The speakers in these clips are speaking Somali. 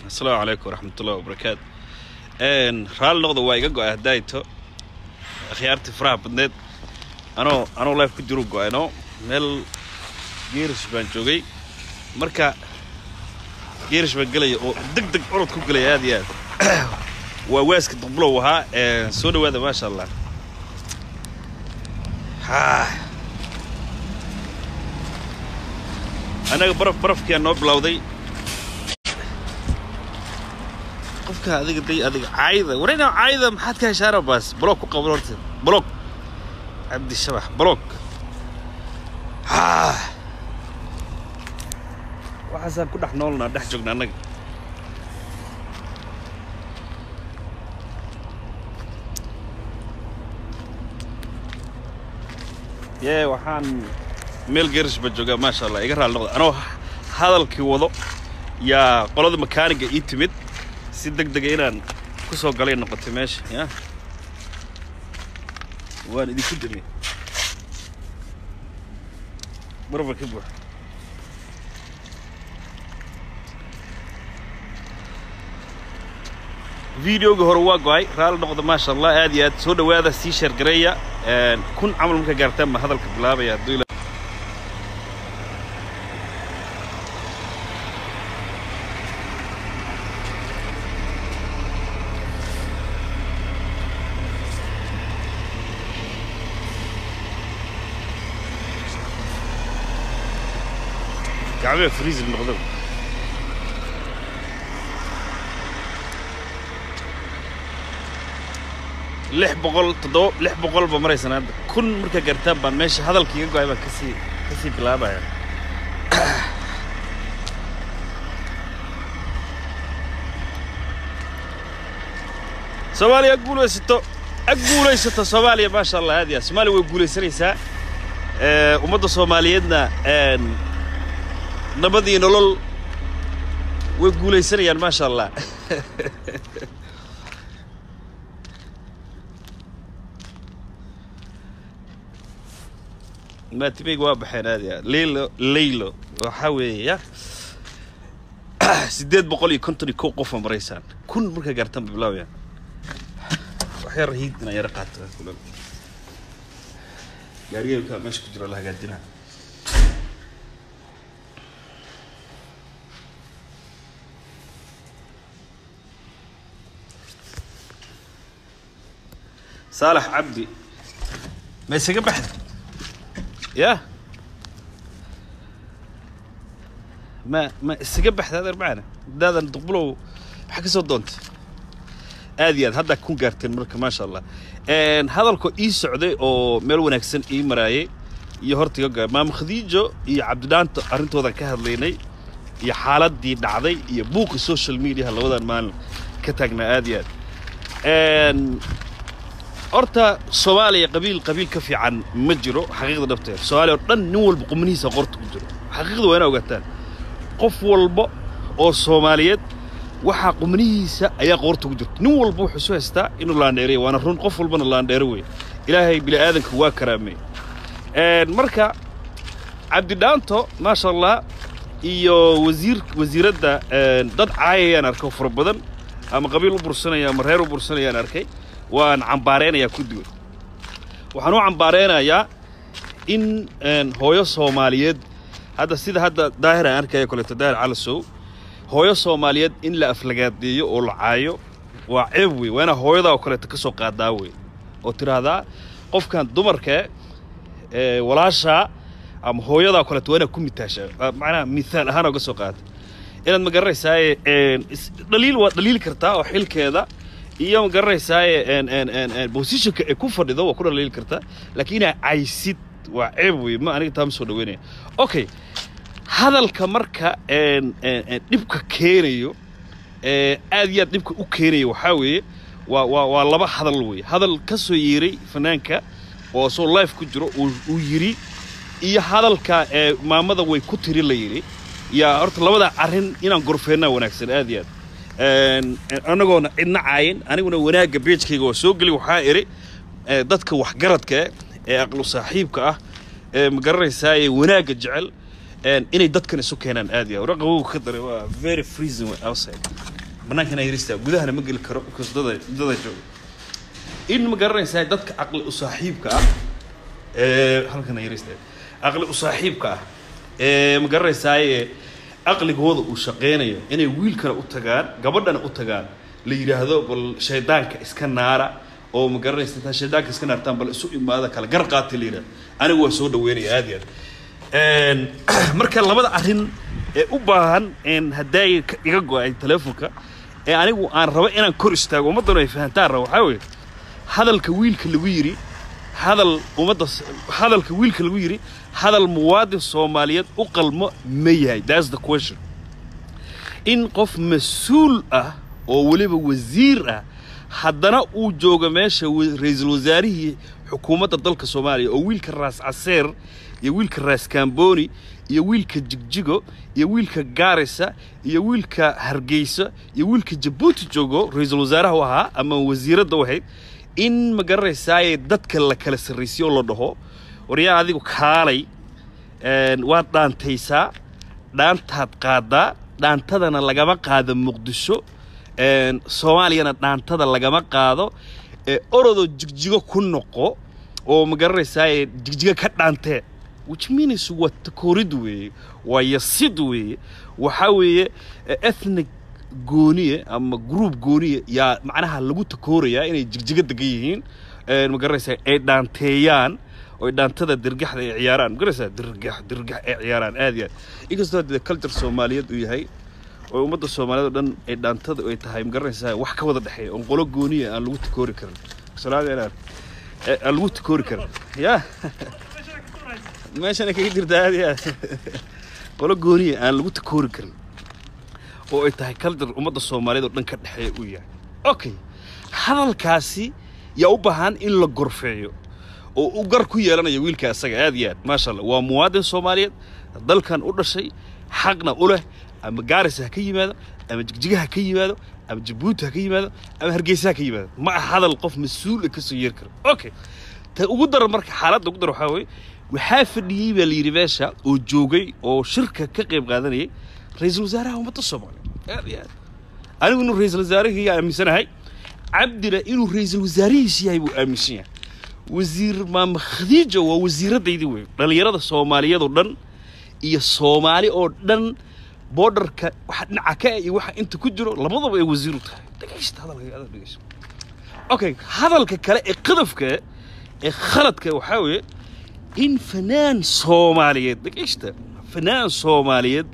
asalaamu calaykum waraxmatullahi wabarakaatu raalli noqda waa iga go-ay haddaayto akhyaartii faraha badneed anoo anoo life ku jiru go-ayno meel geerish baan joogay marka geerish baan gelaya oo deg deg orod ku gelaya aad iyo aad waa waaska duqbulow ahaa soo dhawaada maasha allah annaga baraf barafkiyaa noo bilowday qofka adiga day adiga caayda warayna caayda maxaad ka heshaana baas block ku qaban horta block cabdi shabax block waxaasaan ku dhex noolnaa dhex joogna annaga yee waxaan meel geerish baa joogaa maasha allah iga raali noqda anoo hadalkii wado yaa qolada makaaniga ii timid si deg dega inaan ku soo galay noqotay meesha ya waan idinku damiy barba ka buux videoga hore waa go-ay raalli noqda maasha allah aad iyo aad soo dhawaada sii sheergareeya kun camal marka gaartaan baa hadalka bilaabaya hadduu gacmaha freezer noqdo lix boqol toddoba lix boqol ba maraysan hadda kun markaa gaartaan baan meesha hadalka iga go-ay baan kasii kasii bilaabaya soomaaliya guulaysato ag guulaysato soomaaliya maasha allah aad ya soomaaliya way guulaysanaysaa ummadda soomaaliyeedna nabadii nolol way guulaysanayaan maasha allah maatimeyga waa baxeen aad ya leylo leylo waxaa weeye ya siddeed boqol iyo konton iyo kow qofa maraysaan kun markaa gaartaan ba bilaabayaan waxyar hiid inaan yara qaato gaarigeelka meesha ku jiro la hagaajinaa saalax cabdi ma isaga baxda ya ma ma isaga baxda adeer macana hadaadan duqbulow maxaa ka soo doontay aad iyo aad haddaa ku gaarteen marka maasha allah hadalkoo ii socday oo meel wanaagsan ii maraayay iyo horta iga goa maama khadiijo iyo cabdidhaanto arrintoodan ka hadlaynay iyo xaaladdii dhacday iyo buuqi social mediaha labadan maalin ka taagnaa aad iyo aad horta soomaaliya qabiil qabiil ka fiican ma jiro xaqiiqda dhabteed soomaaliya oo dhan nin walba qumanihiisa qorta ku jiro xaqiiqda waa ina ogaataan qof walba oo soomaaliyeed waxaa qumanihiisa ayaa qoorta ku jirta nin walba wuxuu isu haystaa inuu laandheereya waana run qof walbana laandheero weeye ilaahay bini aadanka waa karaamey marka cabdidhaanto maasha allah iyo wasiir wasiiradda dad caayayaan arko fara badan ama qabiil u bursanaya ama reer u bursanayaan arkay waan cambaaraynayaa kuddigood waxaan u cambaaraynayaa in hooyo soomaaliyeed hadda sida hadda daahir aan arkaya koleeto daahir calasow hooyo soomaaliyeed in la aflagaadeeyo oo la caayo waa ceeb wey waa inaa hooyadaa oo kaleeto ka soo qaadaa wey oo tidhaahdaa qofkan dumarkee walaashaa ama hooyadaa o kaleeto waa inaad ku mitaashaa macnaha mithaal ahaan oga soo qaata inaad ma garanaysaaye dhaliil waad dhaliili kartaa oo xilkeeda iyo ma garanaysaaye bosishonka ay ku fadhido waa ku dhaliili kartaa laakiin inaa caysid waa ceeb wey ma aniga taa ma soo dhaweynaya okay hadalka marka dhibka keenayo aad iyo aad dhibka u keenayo waxaa weeye waa waa waa laba hadal weeye hadal ka soo yeeray fanaanka oo soo life ku jiro uu yidhi iyo hadalka maamada way ku tiri la yidhi yaa horta labada arrin inaan gorfeennaa wanaagsan aad iyo aad annagoona cidna caayin aniguna wanaagga beejkayga waa soo geli waxaa idhi dadka waxgaradka ee aqlu saaxiibka ah ee ma garanaysaaye wanaagga jecel inay dadkan isu keenaan aad iyo aad raqabow ka daray waa very freezing outside bannaankana yarista gudahana ma geli karo because dada dada jooga in ma garanaysaa dadka caqli u saaxiibka ah ee halkana yarista caqli u saaxiibka ah ee ma garanaysaaye caqligooda uu shaqeynayo inay wiilkana u tagaan gabadhana u tagaan la yidhaahdo bal shaydaanka iska naara oo ma garanaysa intaa shaydaanka iska naartaan bal isu imaada kala gar qaati la yidhahdo anigu waa soo dhaweynaya aad iyo aad marka labada arrin ee u baahan haddaay iga go-ay telefonka ee anigu aan rabo inaan kor istaago ummaddanu ay fahantaan rabo waxaa weeye hadalka wiilka lagu yidhi hadal ummadda hadalka wiilka lagu yidhi hadal muwaadin soomaaliyeed u qalmo ma yahay that's the question in qof mas-uul ah oo weliba wasiir ah haddana uu joogo meesha ra-iisul wasaarihii xukuumadda dalka soomaaliya oo wiilka raas caseer iyo wiilka raas kamboni iyo wiilka jigjigo iyo wiilka gaarisa iyo wiilka hargeysa iyo wiilka jabuuti joogo ra-iisul wasaaraha u ahaa ama wasiiradda u ahayd in ma garanaysaaye dadka la kala sarraysiyo oo la dhaho waryaa adigu kaalay waad dhaantaysaa dhaantaad qaadaa dhaantadana lagama qaado muqdisho soomaaliyana dhaantada lagama qaado orodoo jigjigo ku noqo oo ma garanaysaaye jigjigo ka dhaantee which means waa takoorid weeye waa yasid weeye waxaa weeye ethnic gooniye ama group gooniye yaa macnaha lagu takoorayaa inay jigjigo degan yihiin ma garanaysaa ay dhaanteeyaan oo dhaantada dirgaxda ay ciyaaraan ma garanaysaa dirgax dirgax ay ciyaaraan aad iyo aad inkastoo dee culture soomaaliyeed uu yahay oo ummadda soomaaliyeed oo dhan ay dhaantada ay tahay ma garanaysaa wax ka wada dhexeeya oon qolo gooniya aan lagu takoori karin salaada aan lagu takoori karin yaa meeshana kaga jirta aad iyo aad qolo gooniya aan lagu takoori karin oo ay tahay culture ummadda soomaaliyeed oo dhan ka dhexeeya uu yahay okay hadalkaasi yaa u baahan in la gorfeeyo oo u gar ku yeelanayo wiilka asaga aad iyo aad maasha allah waa muwaadin soomaaliyeed dalkan u dhashay xaqna u leh ama gaarisa ha ka yimaado ama jigjiga ha ka yimaado ama jabuuti ha ka yimaado ama hargeysa ha ka yimaado ma aha hadal qof mas-uula ka soo yeeri karo okay ta ugu daran marka xaaladda ugu daran waxaa weeye waxaa fadhiyey baa la yidhi meesha oo joogay oo shirka ka qayb qaadanayay ra-iisul wasaaraha ummadda soomaaliya aad iyo aad anigu inuu ra-iisul wasaarihii aaminsanahay cabdina inuu ra-iisul wasaarihiisi yahay buu aaminsan yahay wasiir maama khadiija waa wasiiradaydii wey dhallinyarada soomaaliyeed oo dhan iyo soomaali oo dhan boodarka waxa dhinaca ka ah iyo waxa inta ku jiro labadaba ay wasiir u tahay dhegaysta hadalka adag dhegaysta okay hadalka kale ee qadafka ee khaladka waxaa weeye in fanaan soomaaliyeed dhegaysta fanaan soomaaliyeed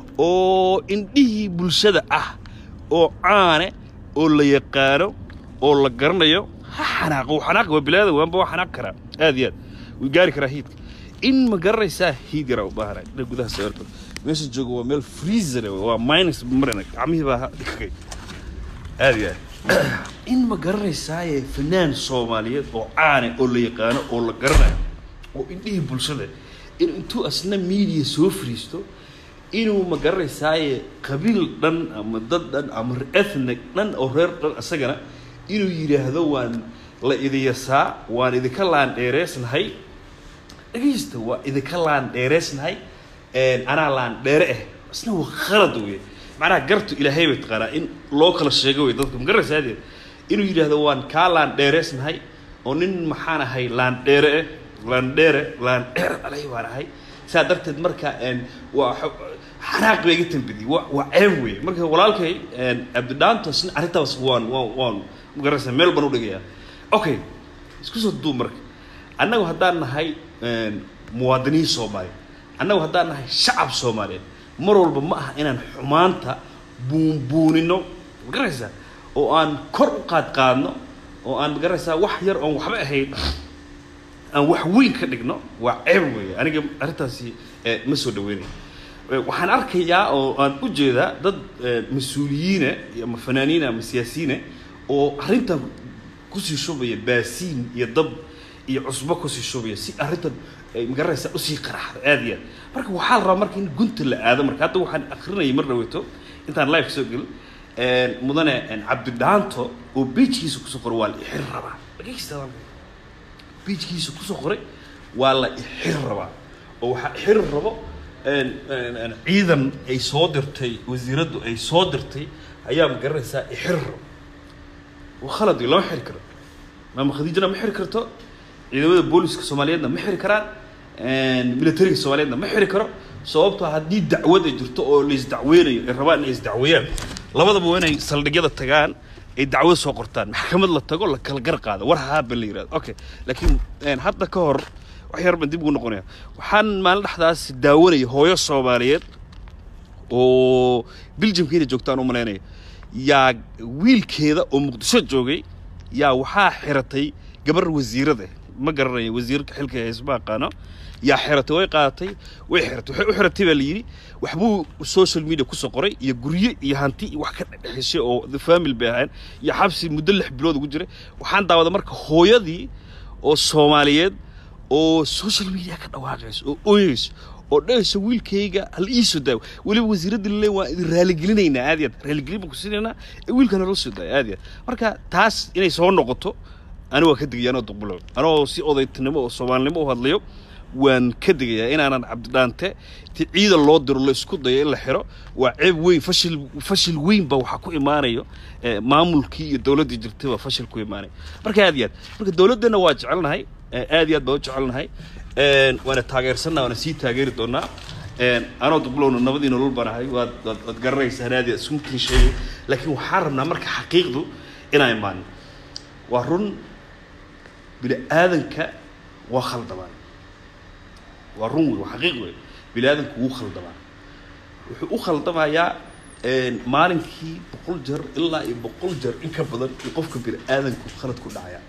oo indhihii bulshada ah oo caane oo la yaqaano oo la garanayo ha xanaaqo uu xanaaqi waa bilaada waanba waa xanaaq karaa aad iyo aad wuu gaari karaa hiidka in ma garanaysaa hiid yaraa u baahanay ina gudaha sawirka meesha jooga waa meel freezer waa minus marina gacmihii baa dhikagay aad iyo aad in ma garanaysaaye fanaan soomaaliyeed oo caane oo la yaqaano oo la garanayo oo indhihii bulshada in intuu asna media soo friisto inuu ma garanaysaaye qabiil dhan ama dad dhan ama ethnic dhan oo reer dhan isagana inuu yidhaahdo waan la idiyasaa waan idinka laan dheereysnahay dhegaysta waa idinka laan dheereysnahay anaa laan dheere ah isna waa khalad wey macnaha gartu ilaahay bay taqaanaa in loo kala sheego wey dadka ma garanaysaa adeed inuu yidhaahdo waan kaa laan dheereysnahay oo nin maxaan ahay laan dheere ah laan dheere laan dheere alay baan ahay saa darteed marka waa xanaaq bay iga tambadiyey waa waa ceeb wey marka walaalkay abdidhaantos arrintaas waan waan waan magaraysaa meel baan u dhigayaa okay isku soo duub marka annagu haddaan nahay muwaadiniin soomaaliyeed annagu haddaan nahay shacab soomaaliyeed mar walba ma aha inaan xumaanta buunbuunino magaraysaa oo aan kor u qaad qaadno oo aan magaraysaa wax yar oon waxba ahayn aan wax weyn ka dhigno waa ceeb weeye aniga arrintaasi ma soo dhaweynayo waxaan arkayaa oo aan u jeedaa dad mas-uuliyiina ama fanaaniina ama siyaasiyiina oo arrintan kusii shubaya baasiin iyo dab iyo cusbo kusii shubaya si arrintan magaraysa usii qaraxdo aad iyo aad marka waxaa la rabaa marka in gunta la aado marka hadda waxaan akrinayay mar dhaweeto intaan live soo gelin mudane cabdidhaanto oo beijkiisa kusoo qoray waa la ixir rabaa dhagaysta beijkiisa kusoo qoray waa la ixir rabaa oo waxaa ixir rabo ciidan ay soo dirtay wasiiraddu ay soo dirtay ayaa ma garanaysaa ixirro waa khalad lama xiri karo maama khadiijana ma xiri karto ciidamada booliska soomaaliyeedna ma xiri karaan militariga soomaaliyeedna ma xiri karo sababtoo haddii dacwad ay jirto oo la isdacweynayo ay rabaan inay isdacweeyaan labadaba waa inay saldhigyada tagaan ay dacwad soo qortaan maxkamad la tago la kala gar qaado war haaba la yirahdo okay laakiin hadda ka hor wax yar baan dib ugu noqonaya waxaan maalin dhexdaas daawanaya hooyo soomaaliyeed oo biljamkiina joogtaan u malaynaya yaa wiilkeeda oo muqdisho joogay yaa waxaa xiratay gabar wasiirada ma garanaya wasiirka xilka hayse ma aqaano yaa xiratay way qaadatay way xiratay waxay u xiratay baa la yidhi waxbuu social media kusoo qoray iyo guryo iyo hanti iyo wax ka dhexeshay oo the family bay ahayn iyo xabsi muddo lix bilood ugu jiray waxaan daawaday marka hooyadii oo soomaaliyeed oo social media ka dhawaaqayso oo ooyeyso oo dhahayso wiilkayga hal iisoo daawo weliba wasiiradda lale waa idin raaligelinaynaa aad iyo aad raaligelin baan ku siinaynaa ee wiilkana loo soo daaya aad iyo aad marka taas inay soo noqoto ani waa ka digaya anoo duqbulo anoo si odaytinimo oo soomaalinimo u hadlayo waan ka digayaa inaanan cabdidhaante ti ciidan loo diro la isku dayo in la xiro waa ceeb weyn fashil fashil weyn baa waxaa ku imaanayo maamulkii iyo dowladdii jirtay baa fashil ku imaanaya marka aad iyo aad marka dowladdana waa jecelnahay aad iyo aad baa u jecelnahay waana taageersanna waana sii taageeri doonaa anoo duqbulowna nabadii nolol baan ahay waad waad waad garanaysaan aad iyo aad iskumtiin sheegay laakiin waxaan rabnaa marka xaqiiqdu inaan imaanin waa run bini aadanka waa khaldamaan waa run wey waa xaqiiq wey bini aadanku wuu khaldamaa wuxuu u khaldamayaa maalinkii boqol jeer ilaa iyo boqol jeer in ka badan in qofka bini aadanku khalad ku dhacaya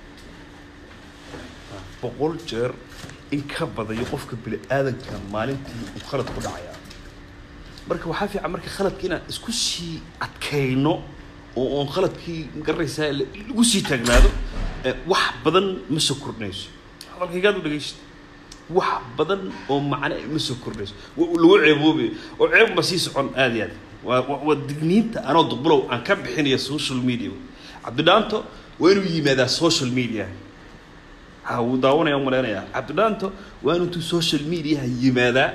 boqol jeer in ka badayo qofka bini aadanka maalintii uu khalad ku dhacaya marka waxaa fiican marka khaladka inaan isku sii adkayno oo oon khaladkii magaranaysaa lagu sii taagnaado wax badan ma soo kordhinayso hadalkaygaad u dhegaysta wax badan oo macne ma soo kordhinayso lagu ceeboobayo oo ceeb ma sii socon aad iyo aad waa waa digniinta anoo duqbulow aan ka bixinaya social media cabdidhaanto waa inuu yimaadaa social media ha wuu daawanaya u malaynayaa cabdidhaanto waa inuu intuu social mediaha yimaadaa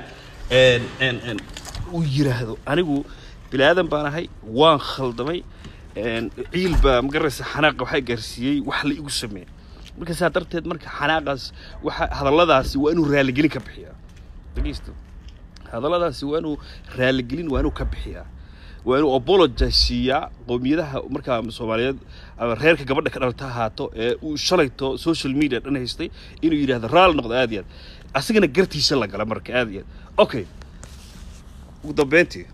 uu yiraahdo anigu bini aadan baan ahay waan khaldamay ciil baa magaraysa xanaaqa waxaa gaarsiiyey wax la igu sameeyey marka saa darteed marka xanaaqaas waxa hadalladaasi waa inuu raaligelin ka bixiyaa dhegeysto hadalladaasi waa inuu raaligelin waa inuu ka bixiyaa waa inuu apologize siiyaa qowmiyadaha markaa soomaaliyeed ama reerka gabadha ka dhalata ahaato ee uu shalayto social media dhan haystay inuu yidhahdo raal noqdo aad iyo aad asigana gartiisa la gala marka aad iyo aad okay ugu dambeyntii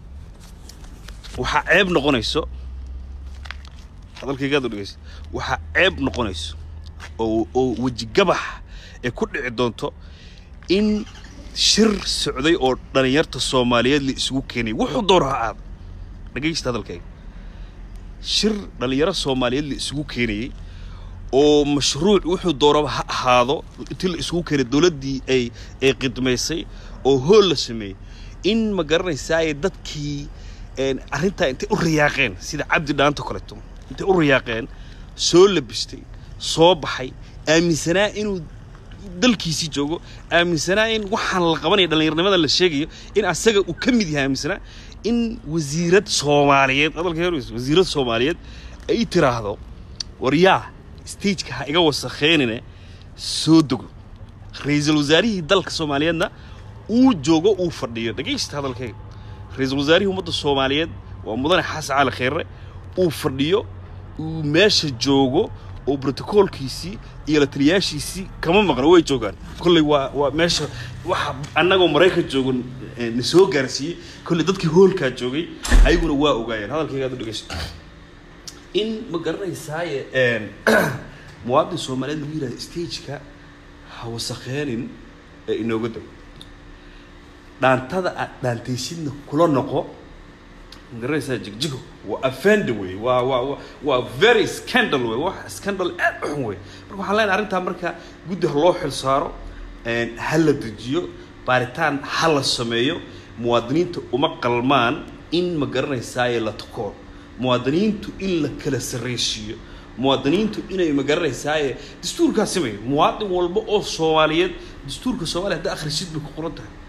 waxaa ceeb noqonayso hadalkaygaad u dhegeysa waxaa ceeb noqonayso oo oo wejigabax ee ku dhici doonto in shir socday oo dhalinyarta soomaaliyeed la isugu keenay wuxuu doona ha aado dhegaysta hadalkayga shir dhalinyaro soomaaliyeed la isugu keenayey oo mashruuc wuxuu doonaba ha ahaado intii la isugu keenay dowladdii ay ay qidmaysay oo hool la sameeyey in ma garanaysaaye dadkii arrintaa intay u riyaaqeen sida cabdi dhaanto kaleeto intay u riyaaqeen soo labistay soo baxay aaminsanaa inuu dalkiisii joogo aaminsanaa in waxaan la qabanaya dhallinyarnimada la sheegayo in asaga uu ka mid yahay aaminsanaa in wasiirad soomaaliyeed hadalka heeraysa wasiirad soomaaliyeed ay tiraahdo war yaa stageka ha iga wasakheenine soo dego ra-iisul wasaarihii dalka soomaaliyeedna uu joogo uu fadhiyo dhegaysta hadalkayga ra-iisul wasaarihii ummadda soomaaliyeed waa mudane xasan cali kheyre uu fadhiyo uu meesha joogo oo brotocoolkiisii iyo la taliyaashiisii kama maqno way joogaan kolley waa waa meesha waxa annagoo maraykan joogo na soo gaarsiiyey kolley dadkii hoolkaa joogay ayaguna waa ogaayeen hadalkaygaad u dhegeyso in ma garanaysaaye muwaadin soomaaliyeed lagu yidhahdo stageka ha wasakheenin ee inooga dego dhaantada aad dhaantaysidna kula noqo magaranaysaa jigjigo waa offender wey waa waa waa very scandal wey wax scandal aad u xun wey marka waxaan leenahay arrintaa marka guddi ha loo xil saaro ha la dejiyo baaritaan ha la sameeyo muwaadiniinta uma qalmaan in ma garanaysaaye la takoor muwaadiniintu in la kala sarraysiiyo muwaadiniintu inay ma garanaysaaye dastuurkaa sameeyo muwaadin walba oo soomaaliyeed dastuurka soomaaliya hadda akhrisid bay ku qoran tahay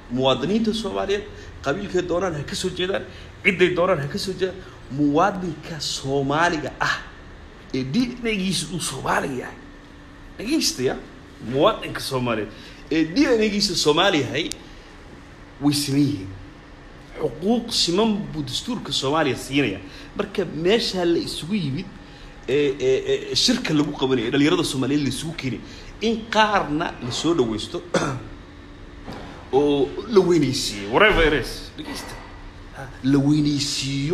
muwaadiniinta soomaaliyeed qabiilkay doonaan ha ka soo jeedaan cidday doonaan ha ka soo jeedaan muwaadinka soomaaliga ah ee dnagiisa uu soomaaliga yahay dhagaystaya muwaadinka soomaaliyeed ee dnagiisa soomaali yahay way siman yihiin xuquuq siman buu dastuurka soomaaliya siinaya marka meeshaa la isugu yimid ee ee shirka lagu qabanaya ee dhalinyarada soomaaliyeed la isugu keenay in qaarna la soo dhawaysto oo la weynaysiiyo whatever it is dhegeysta la weynaysiiyo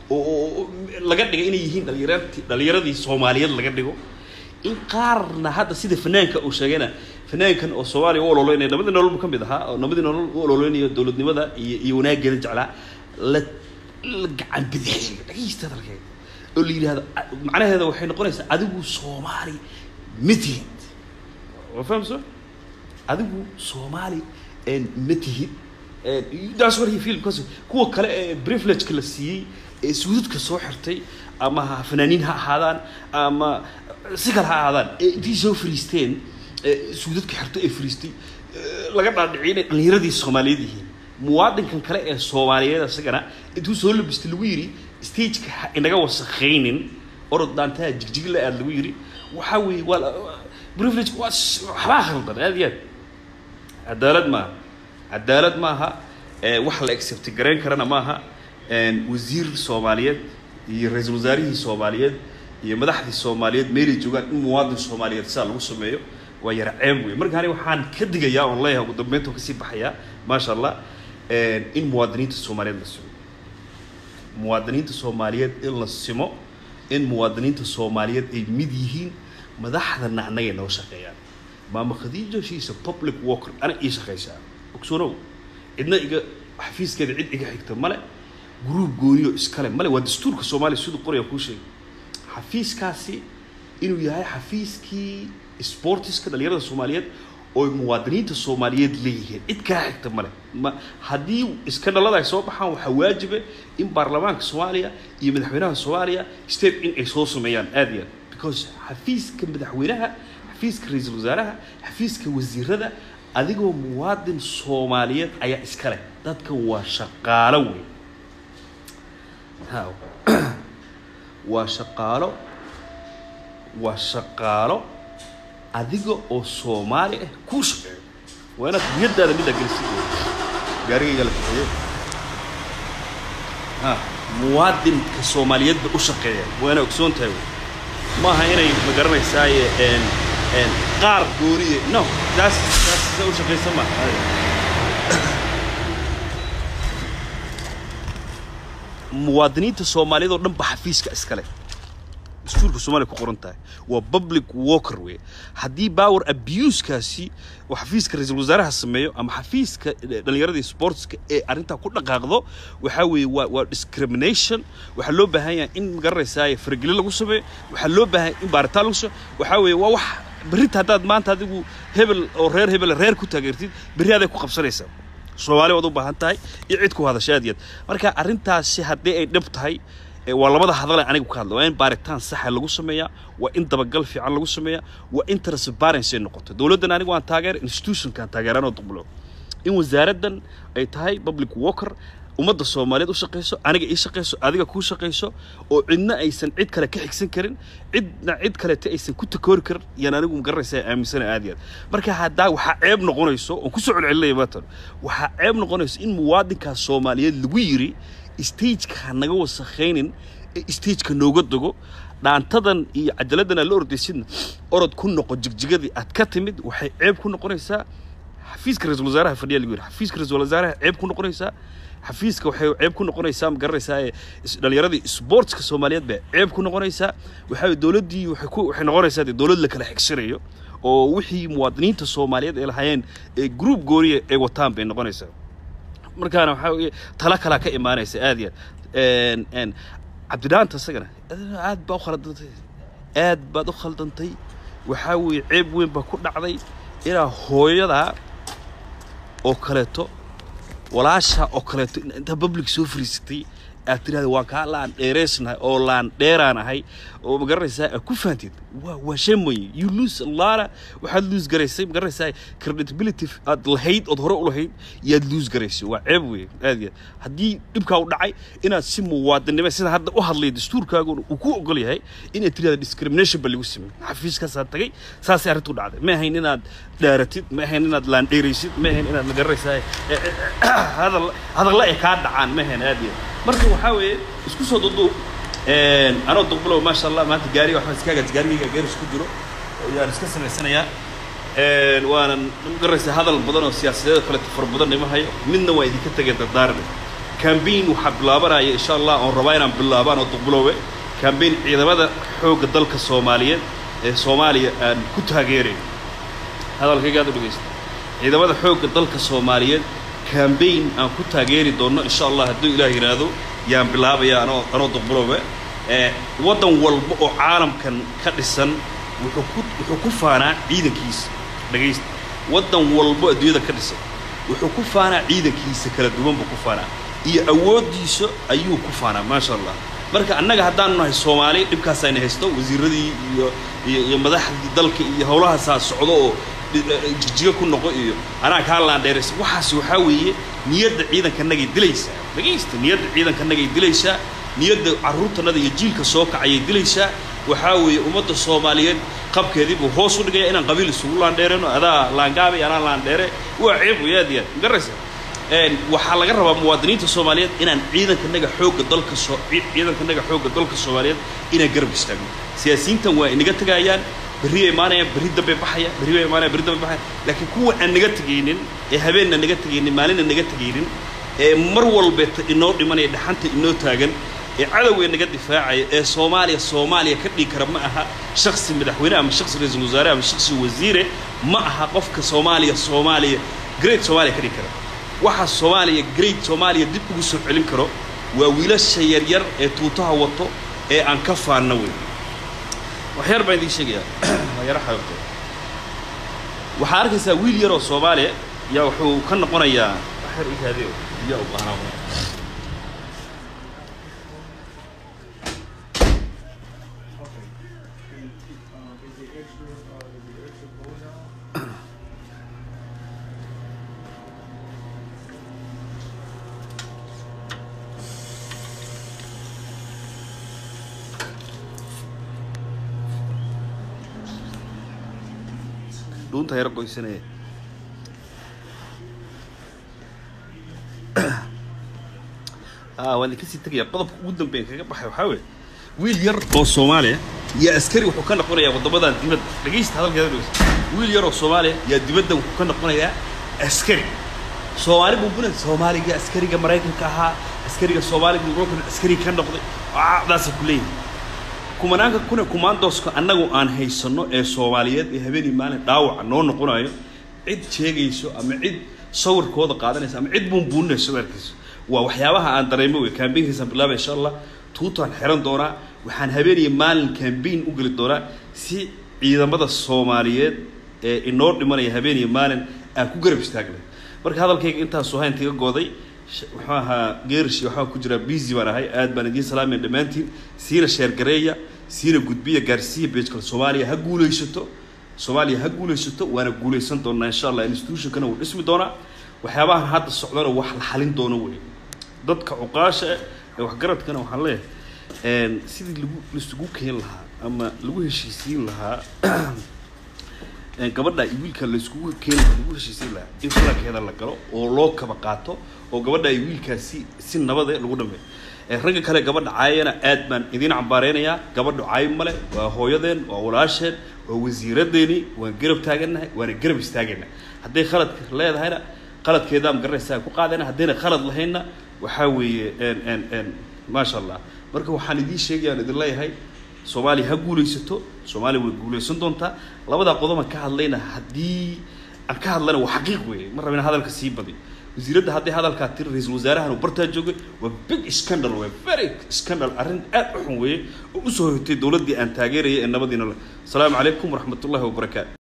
oo laga dhiga inay yihiin dhalinyarati dhalinyaradii soomaaliyeed laga dhigo in qaarna hadda sida fanaanka uu sheegayna fanaankan oo soomaaliya u ololeynaya nabadii nolol ka mid ahaa oo nabadii nolol u ololeynayo dowladnimada iyo iyo wanaageeda jeclaa la la gacan bidixeeyo dhageysta hadalkeeda oo la yidhahdo macnaheeda waxay noqonaysaa adigu soomaali ma tihid waa fahamso adigu soomaali ma tihid that's what he feel because kuwa kale ee privilegeka la siiyey ee suudadka soo xirtay ama fanaaniin ha ahaadaan ama si kale ha ahaadaan ee intii soo fariisteen suudadka xirtay ee fariistay laga dhaadhiciyay inay dhallinyaradii soomaaliyeed yihiin muwaadinkan kale ee soomaaliyeed isagana intuu soo labistay lagu yidhi stageka ha inaga wasakaynin orod daantaha jigjig la aad lagu yidhi waxaa weeye waa privilege waa waxbaa khaldan aad iyo aad cadaalad maaha cadaalad maaha wax la accept garayn karana maaha wasiir soomaaliyeed iyo ra-iisul wasaarihii soomaaliyeed iyo madaxdii soomaaliyeed meelay joogaan in muwaadin soomaaliyeed sidaa lagu sameeyo waa yara ceeb wey marka ani waxaan ka digayaa oon leeyahay ugu dambeynta kasii baxayaa maasha allah in muwaadiniinta soomaaliyeed la simo muwaadiniinta soomaaliyeed in la simo in muwaadiniinta soomaaliyeed ay mid yihiin madaxdana annagay noo shaqeeyaan maama khadiijo shiisa public worker ana ii shaqaysaa ogsoonow cidna iga xafiiskeeda cid iga xigta male gruub gooniyo iskale male waa dastuurka soomaaliya siduu qoraya kuu sheegay xafiiskaasi inuu yahay xafiiskii sportiska dhalinyarada soomaaliyeed oo muwaadiniinta soomaaliyeed leeyihiin cid kaa xigta male ma haddii iska dhalada ay soo baxaan waxaa waajiba in baarlamaanka soomaaliya iyo madaxweynaha soomaaliya step in ay soo sameeyaan aad iyo aad because xafiiska madaxweynaha xafiiska ra-iisul wasaaraha xafiiska wasiirada adigoo muwaadin soomaaliyeed ayaa iska leh dadkan waa shaqaalo wey ha waa shaqaalo waa shaqaalo adiga oo soomaali ah kuu shaqeeyo waa inaad niyadaada middaa gelisi gaarigayga la kaxeeye ha muwaadinka soomaaliyeedba u shaqeeya waa inaa ogsoon tahay wey maaha inay ma garanaysaaye qaar gooniye no taas taas sa u shaqaysa ma muwaadiniinta soomaaliyeed oo dhan ba xafiiska iskale dastuurka soomaaliya ku qoran tahay waa public worker wey haddii power abusekaasi oo xafiiska ra-iisul wasaaraha sameeyo ama xafiiska dhallinyaradii sportska ee arrintaa ku dhaqaaqdo waxaa weeye waa waa discrimination waxaa loo baahan yahay in magaranaysaa faragelin lagu sameeyo waxaa loo baahan in baaritaan lagu sameeyo waxaa weeye waa wax berrita haddaad maanta adigu hebel oo reer hebel reer ku taageertid berri aday ku qabsanaysaa soomaali waad u baahan tahay iyo cid ku hadasha aad iyo aad marka arrintaasi haddii ay dhib tahay waa labada hadale anigu ka hadla waa in baaritaan saxa lagu sameeyaa waa in dabagal fiican lagu sameeyaa waa in transparency ay noqoto dowladdan anigu aan taageer institutionkaan taageeranoo duqbulo in wasaaraddan ay tahay public worker ummadda soomaaliyeed u shaqayso aniga ii shaqayso adiga kuu shaqayso oo cidna aysan cid kale ka xigsan karin cidna cid kalete aysan ku takoori karin yaan anigu magaranaysaa aaminsana aad iyo aad marka haddaa waxaa ceeb noqonayso oon kusoo celcelinaya maatan waxaa ceeb noqonayso in muwaadinkaas soomaaliyeed lagu yiri stageka ha naga wasakhaynin ee stageka nooga dogo dhaantadan iyo cajaladdan aad la ordaysidna orod ku noqo jigjigadii aad ka timid waxay ceeb ku noqonaysaa xafiiska ra-iisul wasaaraha fadhiya lagu yidhi xafiiska ra-iisul wasaaraha ceeb ku noqonaysaa xafiiska waxay ceeb ku noqonaysaa ma garanaysaa dhallinyaradii sportska soomaaliyeed bay ceeb ku noqonaysaa waxaa dowladdii waxay ku waxay noqonaysaa dee dowlad la kala xigsanayo oo wixii muwaadiniinta soomaaliyeed ay lahaayeen ee group gooniya ay wataan bay noqonaysaa markaana waxaa weeye tala kalaa ka imaanaysa aad iyo aad cabdidhaanta isagana aad baa u khaldantay aad baad u khaldantay waxaa weeye ceeb weyn baa ku dhacday inaa hooyadaa oo kaleeto walaasha oo kaleeto intaa public soo fariisatay aad tirahda waa kaa laan dheeraysnahay oo laan dheeraan ahay oo magaranaysaa aad ku fahanteed waa waa shay mooye you lose a lot waxaad lose garaysay magaranaysaa credibility aad lahayd ood hore u lahayd yaad lose garaysay waa ceeb weeye aad iyo aad haddii dhibkaa u dhacay inaad si muwaadinimo sida hadda u hadlay dastuurkaaguna uu ku ogol yahay inaad tirahda discrimination ba lagu sameeyey xafiiskaasaa tagay saasay arrintu dhacday ma ahayn inaad dhaaratid ma ahayn inaad laandheeraysid ma ahayn inaad magaranaysaa hadal hadalla ay kaa dhacaan ma ahayn aad iyo aad marka waxaa weeye isku soo duduub anoo duqbulow maasha allah maanta gaariga waxaan iskaagas gaarigayga geeris ku jiro ayaan iska samaysanayaa waanan magaraysa hadal badan oo siyaasadeed kale fara badan ima hayo midna waa idinka tegay dardaarne cambaign waxaa bilaabanaya insha allah oon rabaa inaan bilaabaan oo duqbulowe cambaign ciidamada xoogga dalka soomaaliyeed ee soomaaliya aan ku taageerayn hadalkayga aad u dhegaysta ciidamada xoogga dalka soomaaliyeed cambaign aan ku taageeri doonno insha allah hadduu ilaah yidhaahdo yaan bilaabaya anoo anoo duqbulowe waddan walba oo caalamkan ka dhisan wuxuu ku wuxuu ku faanaa ciidankiisa dhegaysta waddan walbo adduunyada ka dhisan wuxuu ku faanaa ciidankiisa kala duwan buu ku faanaa iyo awooddiisa ayuu ku faanaa maasha allah marka annaga haddaanu nahay soomaali dhibkaasayna haysto wasiiradii iyo iyo iyo madaxdii dalka iyo howlahaasaa socdo oo jijiga ku noqo iyo anaa kaa laandheeraysa waxaas waxaa weeye niyadda ciidankanagay dilaysaa dhegaysta niyadda ciidankanagay dilaysaa niyadda carruurtanada iyo jiilka soo kacayay dilaysaa waxaa weeye ummadda soomaaliyeed qabkeedii buu hoos u dhigaya inaan qabiil isugu laandheereno adaa laangaabay anaa laandheere waa ceeb wey aad iyo aad magaraysa waxaa laga rabaa muwaadiniinta soomaaliyeed inaan ciidankanaga xoogga dalka soo ciidankanaga xoogga dalka soomaaliyeed inaan garab istaagno siyaasiyiintan waa inaga tegayaan berri ay imaanayaan berri dambe baxaya berri bay imaanayaan berri dambe baxaya laakiin kuwa aan naga tegaynin ee habeenna naga tegaynin maalinna naga tegaynin ee mar walbeeta inoo dhimanaya dhaxanta inoo taagan ee cadowga naga difaacaya ee soomaaliya soomaaliya ka dhigi kara ma aha shaksi madaxweyne ama shaksi ra-iisul wasaare ama shaksi wasiire ma aha qofka soomaaliya soomaaliya great soomaaliya ka dhigi kara waxa soomaaliya great soomaaliya dib ugu soo celin karo waa wiilasha yaryar ee tuutaha wato ee aan ka faanna wey waxyar baan idiin sheegayaa waa yaro xaabto waxaa arkaysaa wiil yaroo soomaaliya yaa wuxuu ka noqonayaa waxyar igaadeo biyaa u baahnaa dhuunta yaro qoysanaya waan kasii tegaya qodobka ugu dambeyn kaga baxay waxaa weeye wiil yar oo soomaaliya yaa askari wuxuu ka noqonayaa waddamadan dibadda dhegaysta hadalkeeda dhegaysta wiil yar oo soomaaliya yaa dibadda wuxuu ka noqonayaa askari soomaali buu buna soomaaliga askariga maraykanka ahaa askariga soomaaliga maraykanka askari ka noqday daasa ku leeyihin kumanaanka kuna kumaandooska annagu aan haysanno ee soomaaliyeed ee habeenii maalin dhaawaca noo noqonayo cid sheegayso ama cid sawirkooda qaadanaysa ama cid buunbuuninayso arkiiso waa waxyaabaha aan dareemo wey kambaynkaysaan bilaaba insha allah tuutaan xiran doonaa waxaan habeeniyo maalin kambayn u geli doonaa si ciidamada soomaaliyeed ee inoo dhimanaya habeeniyo maalin aan ku garab istaagnay marka hadalkayga intaasoo hayn tiga gooday muxuu ahaa geerish waxaa ku jira busy baan ahay aad baan idiin salaamaya dhammaantiin siina sheergareeya siina gudbiya gaarsiiya beejkale soomaaliya ha guulaysato soomaaliya ha guulaysato waana guulaysan doonaa insha allah institutionkana wuu dhismi doonaa waxyaabahan hadda socdana wax la xalin doono wey dadka cuqaasha ee waxgaradkana waxaan leeyahay sidii lagu laisugu keen lahaa ama lagu heshiisiin lahaa gabadha iyo wiilka layskugu keen lagu heshiisiin lahaa in falankeeda la galo oo loo kaba qaato oo gabadha iyo wiilkaasi si nabade lagu dhameeyo ragga kale gabadha caayana aad baan idiin cambaareynayaa gabadha caay male waa hooyadeen waa walaasheen waa wasiiradeeni waan garab taagannahay waana garab istaagaynaa hadday khaladka leedahayna qaladkeedaa ma garanaysaa ku qaadayna haddayna khalad lahaynna waxaa weeye maasha allah marka waxaan idiin sheegaya aan idin leeyahay soomaaliya ha guulaysato soomaaliya way guulaysan doontaa labadaa qodoban ka hadlayna haddii aan ka hadlana waa xaqiiq weeye ma rabina hadalka sii badi wasiiradda hadday hadalkaa tiri ra-iisul wasaarahan uu bartaa joogay waa big scandal wey very scandal arrin aad u xun weeye oo usoo hoytay dowladdii aan taageerayay ee nabadiina leh asalaamu calaykum waraxmat ullahi wabarakaatu